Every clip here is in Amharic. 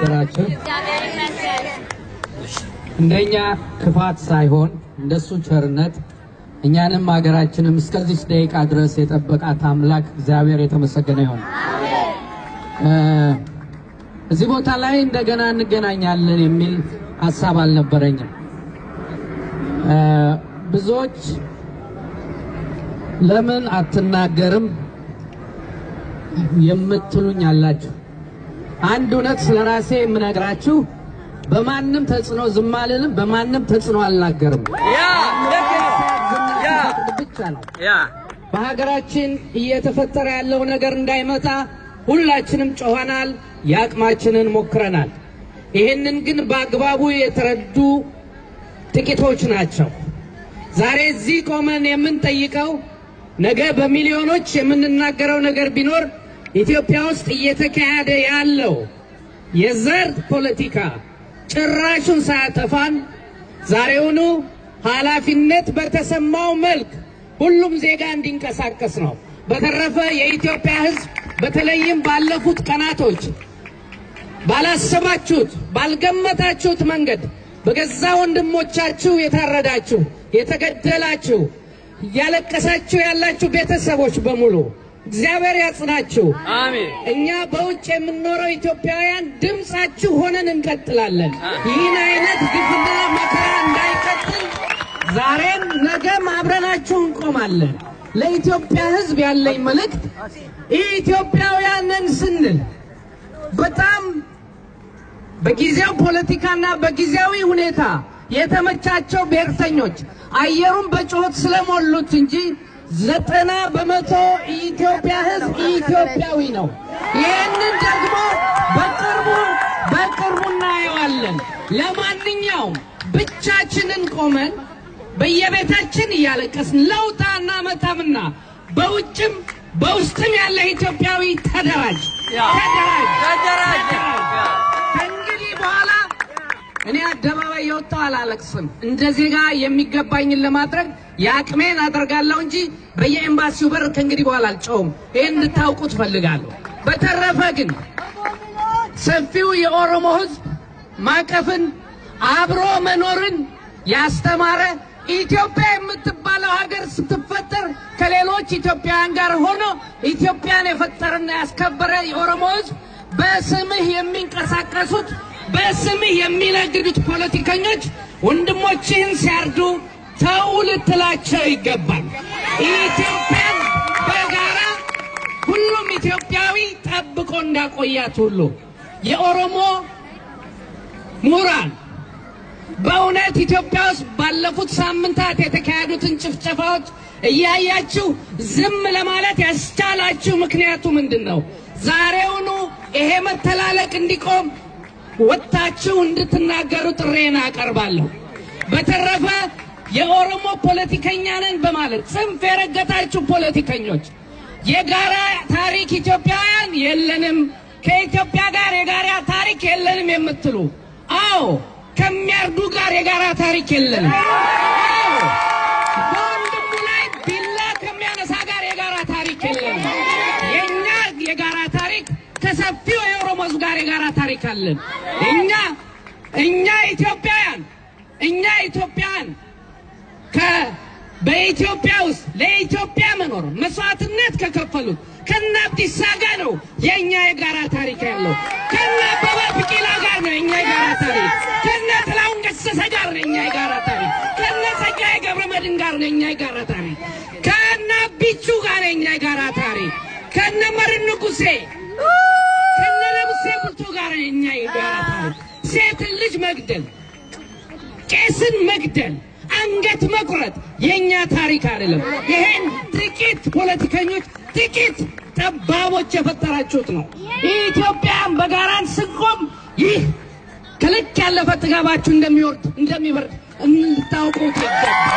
አደራችሁ? እግዚአብሔር ይመስገን። እንደኛ ክፋት ሳይሆን እንደሱ ቸርነት እኛንም ሀገራችንም እስከዚህ ደቂቃ ድረስ የጠበቃት አምላክ እግዚአብሔር የተመሰገነ ይሁን። እ፣ እዚህ ቦታ ላይ እንደገና እንገናኛለን የሚል ሀሳብ አልነበረኝም። እ፣ ብዙዎች ለምን አትናገርም የምትሉኝ አላችሁ። አንድ እውነት ስለ ራሴ የምነግራችሁ በማንም ተጽዕኖ ዝም አልልም፣ በማንም ተጽዕኖ አልናገርም። ብቻ ነው። በሀገራችን እየተፈጠረ ያለው ነገር እንዳይመጣ ሁላችንም ጮኸናል፣ የአቅማችንን ሞክረናል። ይህንን ግን በአግባቡ የተረዱ ጥቂቶች ናቸው። ዛሬ እዚህ ቆመን የምንጠይቀው ነገ በሚሊዮኖች የምንናገረው ነገር ቢኖር ኢትዮጵያ ውስጥ እየተካሄደ ያለው የዘር ፖለቲካ ጭራሹን ሳያጠፋን ዛሬውኑ ኃላፊነት በተሰማው መልክ ሁሉም ዜጋ እንዲንቀሳቀስ ነው። በተረፈ የኢትዮጵያ ሕዝብ በተለይም ባለፉት ቀናቶች ባላሰባችሁት ባልገመታችሁት መንገድ በገዛ ወንድሞቻችሁ የታረዳችሁ፣ የተገደላችሁ፣ እያለቀሳችሁ ያላችሁ ቤተሰቦች በሙሉ እግዚአብሔር ያጽናችሁ። አሜን። እኛ በውጭ የምንኖረው ኢትዮጵያውያን ድምፃችሁ ሆነን እንቀጥላለን። ይህን አይነት ግፍና መከራ እንዳይቀጥል ዛሬም ነገም አብረናችሁ እንቆማለን። ለኢትዮጵያ ሕዝብ ያለኝ መልእክት ኢትዮጵያውያንን ስንል በጣም በጊዜው ፖለቲካና በጊዜያዊ ሁኔታ የተመቻቸው ብሔርተኞች አየሩን በጩኸት ስለሞሉት እንጂ ዘጠና በመቶ የኢትዮጵያ ሕዝብ ኢትዮጵያዊ ነው። ይህንን ደግሞ በቅርቡ በቅርቡ እናየዋለን። ለማንኛውም ብቻችንን ቆመን በየቤታችን እያለቀስን ለውጥ አናመጣምና በውጭም በውስጥም ያለ ኢትዮጵያዊ ተደራጅ፣ ተደራጅ፣ ተደራጅ። ከእንግዲህ በኋላ እኔ አደባባይ የወጣው አላለቅስም። እንደ ዜጋ የሚገባኝን ለማድረግ የአቅሜን አደርጋለሁ እንጂ በየኤምባሲው በር ከእንግዲህ በኋላ አልጨውም። ይህን እንድታውቁት ፈልጋለሁ። በተረፈ ግን ሰፊው የኦሮሞ ሕዝብ ማቀፍን አብሮ መኖርን ያስተማረ ኢትዮጵያ የምትባለው ሀገር ስትፈጠር ከሌሎች ኢትዮጵያውያን ጋር ሆኖ ኢትዮጵያን የፈጠረና ያስከበረ የኦሮሞ ሕዝብ በስምህ የሚንቀሳቀሱት በስምህ የሚነግዱት ፖለቲከኞች ወንድሞችህን ሲያርዱ ተው ልትላቸው ይገባል። ኢትዮጵያን በጋራ ሁሉም ኢትዮጵያዊ ጠብቆ እንዳቆያት ሁሉ የኦሮሞ ምሁራን በእውነት ኢትዮጵያ ውስጥ ባለፉት ሳምንታት የተካሄዱትን ጭፍጨፋዎች እያያችሁ ዝም ለማለት ያስቻላችሁ ምክንያቱ ምንድን ነው? ዛሬውኑ ይሄ መተላለቅ እንዲቆም ወጥታችሁ እንድትናገሩ ጥሬን አቀርባለሁ። በተረፈ የኦሮሞ ፖለቲከኛ ነን በማለት ጽንፍ የረገጣችሁ ፖለቲከኞች የጋራ ታሪክ ኢትዮጵያውያን የለንም፣ ከኢትዮጵያ ጋር የጋራ ታሪክ የለንም የምትሉ አዎ፣ ከሚያርዱ ጋር የጋራ ታሪክ የለንም። አዎ፣ በወንድሙ ላይ ቢላ ከሚያነሳ ጋር የጋራ ታሪክ የለንም። የእኛ የጋራ ታሪክ ከሰፊው የኦሮሞ ሕዝብ ጋር የጋራ ታሪክ አለን። እኛ እኛ ኢትዮጵያውያን እኛ ኢትዮጵያውያን ከ በኢትዮጵያ ውስጥ ለኢትዮጵያ መኖር መስዋዕትነት ከከፈሉት ከነ አብዲሳ ጋር ነው የእኛ የጋራ ታሪክ ያለው። ከነ አበበ ቢቂላ ጋር ነው የእኛ የጋራ ታሪክ። ከነ ጥላሁን ገሰሰ ጋር ነው የእኛ የጋራ ታሪክ። ከነ ጸጋዬ ገብረመድህን ጋር ነው የእኛ የጋራ ታሪክ። ከነ ቢቹ ጋር ነው የእኛ የጋራ ታሪክ። ከነ መርን ንጉሴ ከነ ለሙሴ ቡልቶ ጋር ነው የእኛ የጋራ ታሪክ። ሴትን ልጅ መግደል ቄስን መግደል፣ አንገት መቁረጥ የእኛ ታሪክ አይደለም። ይሄን ጥቂት ፖለቲከኞች፣ ጥቂት ጠባቦች የፈጠራችሁት ነው። ኢትዮጵያን በጋራን ስንቆም ይህ ከልክ ያለፈ ጥጋባችሁ እንደሚወርድ እንደሚበርድ እንድታውቁት ይገባል።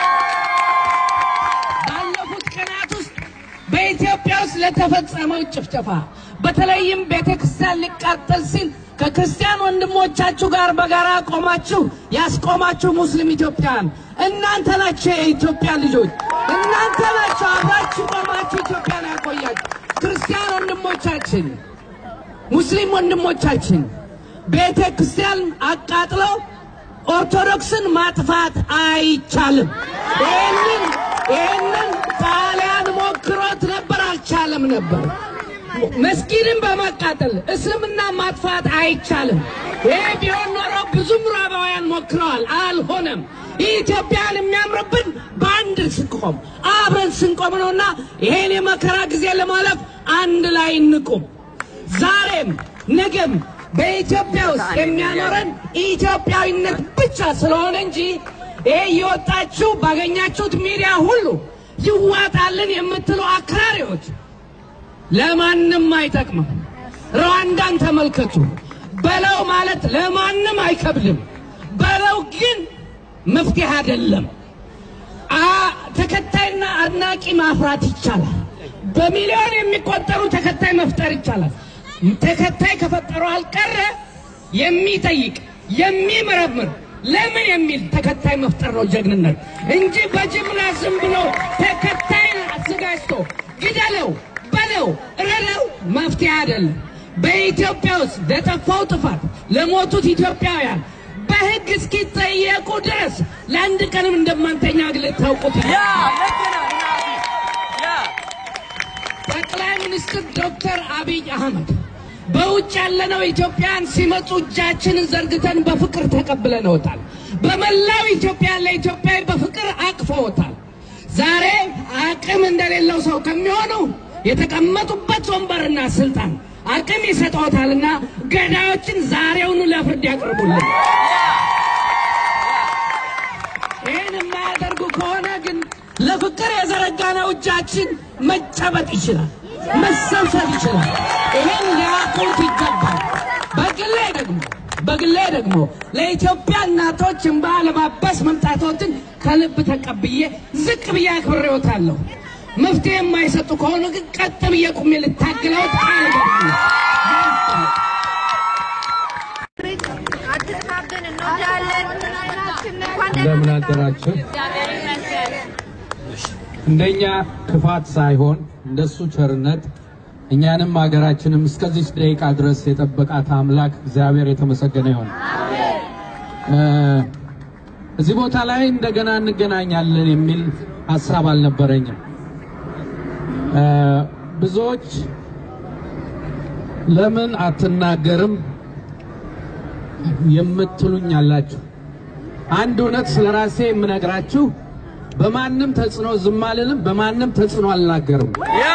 ባለፉት ቀናት ውስጥ በኢትዮጵያ ውስጥ ለተፈጸመው ጭፍጨፋ በተለይም ቤተ ክርስቲያን ሊቃጠል ሲል ከክርስቲያን ወንድሞቻችሁ ጋር በጋራ ቆማችሁ ያስቆማችሁ ሙስሊም ኢትዮጵያን እናንተ ናችሁ። የኢትዮጵያ ልጆች እናንተ ናችሁ። አብራችሁ ቆማችሁ ኢትዮጵያን ያቆያችሁ ክርስቲያን ወንድሞቻችን፣ ሙስሊም ወንድሞቻችን ቤተ ክርስቲያን አቃጥለው ኦርቶዶክስን ማጥፋት አይቻልም። ይህንን ይህንን ጣሊያን ሞክሮት ነበር፣ አልቻለም ነበር። መስጊድን በማቃጠል እስልምና ማጥፋት አይቻልም። ይህ ቢሆን ኖሮ ብዙ ምዕራባውያን ሞክረዋል፣ አልሆነም። ኢትዮጵያን የሚያምርብን በአንድ ስንቆም አብረን ስንቆም ነውና ይሄን የመከራ ጊዜ ለማለፍ አንድ ላይ እንቁም። ዛሬም ነገም በኢትዮጵያ ውስጥ የሚያኖረን ኢትዮጵያዊነት ብቻ ስለሆነ እንጂ ይሄ እየወጣችሁ ባገኛችሁት ሚዲያ ሁሉ ይዋጣልን የምትሉ አክራሪዎች ለማንም አይጠቅምም። ሩዋንዳን ተመልከቱ። በለው ማለት ለማንም አይከብድም። በለው ግን መፍትሄ አይደለም። አ- ተከታይና አድናቂ ማፍራት ይቻላል። በሚሊዮን የሚቆጠሩ ተከታይ መፍጠር ይቻላል። ተከታይ ከፈጠሩ አልቀረ የሚጠይቅ የሚመረምር ለምን የሚል ተከታይ መፍጠር ነው ጀግንነት እንጂ በጅምላ ዝም ብሎ ተከታይ አዘጋጅቶ ግደለው፣ በለው፣ እረደው መፍትሄ አይደለም። በኢትዮጵያ ውስጥ ለጠፋው ጥፋት ለሞቱት ኢትዮጵያውያን በሕግ እስኪጠየቁ ድረስ ለአንድ ቀንም እንደማንተኛ ግልጥ ታውቁት ጠቅላይ ሚኒስትር ዶክተር አብይ አህመድ በውጭ ያለነው ኢትዮጵያን ሲመጡ እጃችንን ዘርግተን በፍቅር ተቀብለነውታል። በመላው ኢትዮጵያ ለኢትዮጵያዊ በፍቅር አቅፈውታል። ዛሬ አቅም እንደሌለው ሰው ከሚሆኑ የተቀመጡበት ወንበርና ስልጣን አቅም ይሰጠውታልና ገዳዮችን ዛሬውኑ ለፍርድ ያቅርቡልን። ይህን የማያደርጉ ከሆነ ግን ለፍቅር የዘረጋነው እጃችን መጨበጥ ይችላል፣ መሰብሰብ ይችላል። ይህን ሊያውቁት ይገባል። በግሌ ደግሞ በግሌ ደግሞ ለኢትዮጵያ እናቶች እንባ ለማበስ መምጣቶትን ከልብ ተቀብዬ ዝቅ ብዬ አክብሬዎታለሁ። መፍትሄ የማይሰጡ ከሆኑ ግን ቀጥ ብዬ ቁሜ ልታግለውት ቃል እገባለሁ። አትጥፋብን፣ እንወዳለን። እንኳን ደህና እንደምን አደራችሁ። እንደኛ ክፋት ሳይሆን እንደሱ ቸርነት እኛንም ሀገራችንም እስከዚህ ደቂቃ ድረስ የጠበቃት አምላክ እግዚአብሔር የተመሰገነ ይሁን። እ እዚህ ቦታ ላይ እንደገና እንገናኛለን የሚል ሀሳብ አልነበረኝም። እ ብዙዎች ለምን አትናገርም የምትሉኝ አላችሁ። አንድ እውነት ስለ ራሴ የምነግራችሁ በማንም ተጽዕኖ ዝም አልልም፣ በማንም ተጽዕኖ አልናገርም።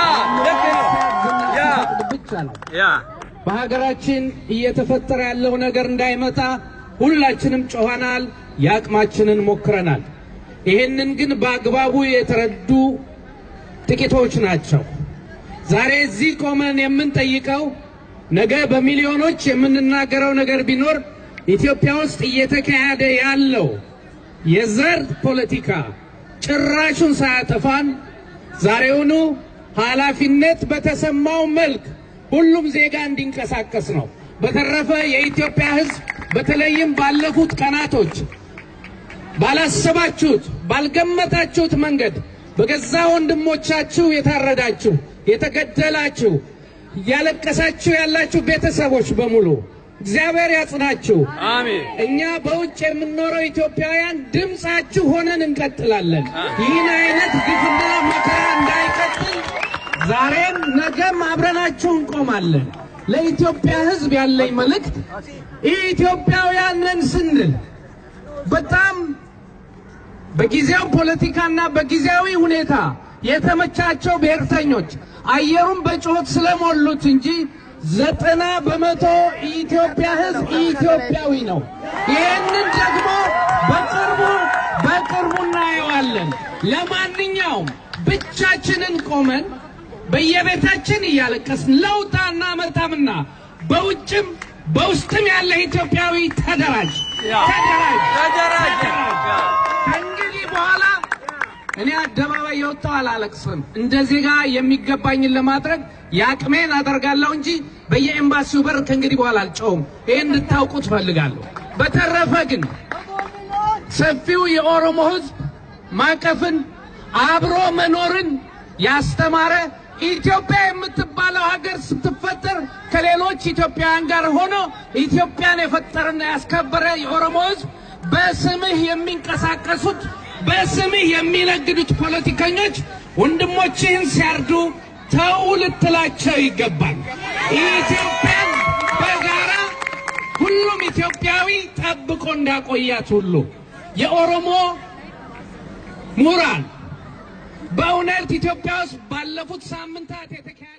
ብቻ ነው። በሀገራችን እየተፈጠረ ያለው ነገር እንዳይመጣ ሁላችንም ጮኸናል፣ የአቅማችንን ሞክረናል። ይህንን ግን በአግባቡ የተረዱ ጥቂቶች ናቸው። ዛሬ እዚህ ቆመን የምንጠይቀው ነገ በሚሊዮኖች የምንናገረው ነገር ቢኖር ኢትዮጵያ ውስጥ እየተካሄደ ያለው የዘር ፖለቲካ ጭራሹን ሳያጠፋን ዛሬውኑ ኃላፊነት በተሰማው መልክ ሁሉም ዜጋ እንዲንቀሳቀስ ነው። በተረፈ የኢትዮጵያ ሕዝብ በተለይም ባለፉት ቀናቶች ባላሰባችሁት ባልገመታችሁት መንገድ በገዛ ወንድሞቻችሁ የታረዳችሁ፣ የተገደላችሁ፣ እያለቀሳችሁ ያላችሁ ቤተሰቦች በሙሉ እግዚአብሔር ያጽናችሁ። አሜን። እኛ በውጭ የምንኖረው ኢትዮጵያውያን ድምፃችሁ ሆነን እንቀጥላለን። ይህን አይነት ግፍና መከራ እንዳይቀጥል ዛሬም ነገም አብረናችሁ እንቆማለን። ለኢትዮጵያ ሕዝብ ያለኝ መልእክት ኢትዮጵያውያን ነን ስንል በጣም በጊዜው ፖለቲካና በጊዜያዊ ሁኔታ የተመቻቸው ብሔርተኞች አየሩን በጩኸት ስለሞሉት እንጂ ዘጠና በመቶ የኢትዮጵያ ሕዝብ ኢትዮጵያዊ ነው። ይህንን ደግሞ በቅርቡ በቅርቡ እናየዋለን። ለማንኛውም ብቻችንን ቆመን በየቤታችን እያለቀስን ለውጥ አናመጣምና በውጭም በውስጥም ያለ ኢትዮጵያዊ ተደራጅ፣ ተደራጅ፣ ተደራጅ። ከእንግዲህ በኋላ እኔ አደባባይ የወጣው አላለቅስም። እንደ ዜጋ የሚገባኝን ለማድረግ የአቅሜን አደርጋለሁ እንጂ በየኤምባሲው በር ከእንግዲህ በኋላ አልጨውም። ይህ እንድታውቁት ፈልጋለሁ። በተረፈ ግን ሰፊው የኦሮሞ ሕዝብ ማቀፍን አብሮ መኖርን ያስተማረ ኢትዮጵያ የምትባለው ሀገር ስትፈጠር ከሌሎች ኢትዮጵያውያን ጋር ሆኖ ኢትዮጵያን የፈጠረና ያስከበረ የኦሮሞ ሕዝብ በስምህ የሚንቀሳቀሱት በስምህ የሚነግዱት ፖለቲከኞች ወንድሞችህን ሲያርዱ ተው ልትላቸው ይገባል። ኢትዮጵያን በጋራ ሁሉም ኢትዮጵያዊ ጠብቆ እንዳቆያት ሁሉ የኦሮሞ ምሁራን በእውነት ኢትዮጵያ ውስጥ ባለፉት ሳምንታት የተካሄዱ